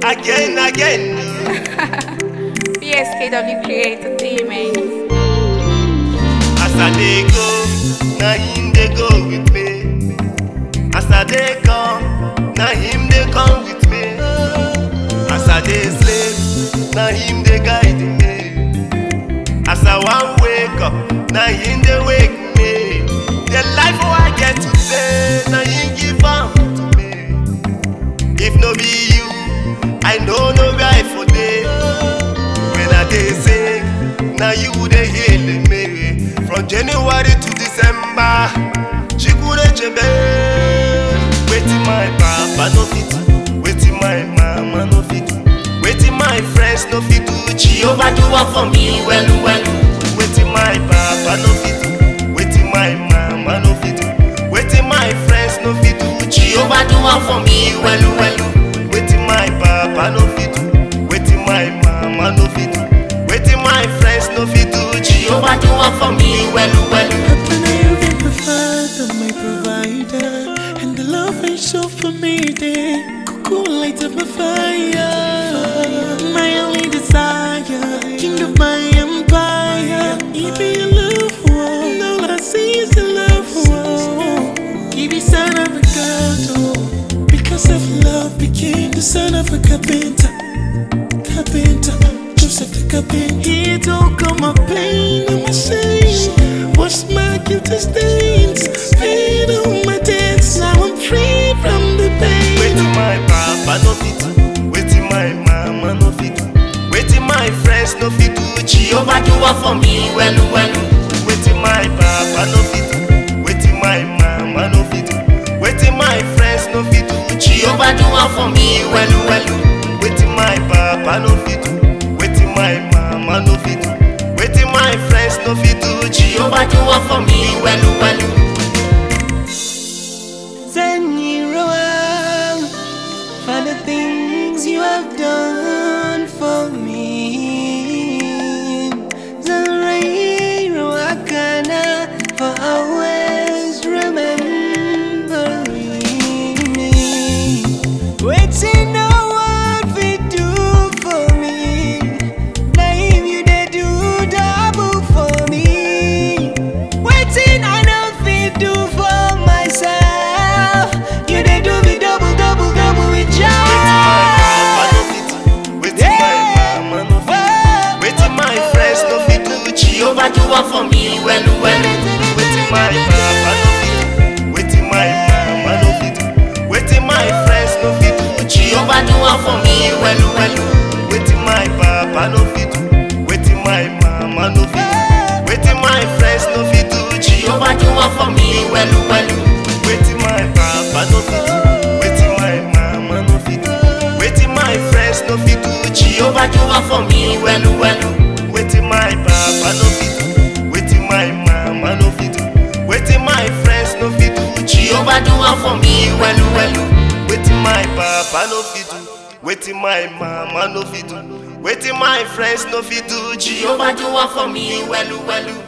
again, again. PSKW Create Entertainment. As I dey go, na him dey go with me. As I dey come, na him dey come with me. As I dey sleep, na him dey guide me. As I wan wake up, na him dey wake me. The life wey I get today, na him give am to me. If no be you, I no know where I for dey. When I dey sick, na you dey heal me. From January to December, Chikure Chebe. Wetin my papa no fit do, wetin my mama no fit do, wetin my friends no fit do, Jehovah do am for me well well. Wetin my papa no fit do, wetin my mama no fit do, wetin my friends no fit do, Jehovah do am for me well well. Wetin my papa no fit do, wetin my mama no fit do, wetin my friends no fit do, Jehovah do am for me well well. Happen I am my father, my provider, and the love I show for me day. Cuckoo light up my fire, my only desire, king of my empire. He be a love one, all I see is a love one. He be son of a god, oh, because of love became the son of a carpenter, carpenter. Joseph the carpenter, he took all my pain and my shame, washed my guilty stains, paid all my debts. Now I'm free from the pain. Wetin my papa no fit do, wetin my mama no fit do, wetin my friends no fit do, Jehovah do am for me well well. Wetin my papa no fit do, wetin my mama no fit do, wetin my friends no fit do, Jehovah do am for me well well. Wetin my papa no fit do, wetin my mama no fit do, wetin my friends no fit do, Jehovah do am for me well well. Send you around for the things you have done for me. Zanrairo Akana for always remembering me. Waiting no one fit do for me. Name you they do double for me. Waiting I know fit do for myself. You they do me double, double, double with joy. Wetin my papa no fit do, wetin my mama no fit do, wetin my friends no fit do, Jehovah do am for me well well. Wetin my papa no fit do, wetin my mama no fit do, wetin my friends no fit do, Jehovah do am for me well well. Wetin my papa no fit do, wetin my mama no fit do, wetin my friends no fit do, Jehovah do am for me well well. Wetin my papa no fit do, wetin my mama no fit do, wetin my friends no fit do, Jehovah do am for me well well. Wetin my papa no fit do, wetin my mama no fit do, wetin my friends no fit do, Jehovah do am for me well well. Wetin my papa no fit do, wetin my mama no fit do, wetin my friends no fit do, Jehovah do am for me well well.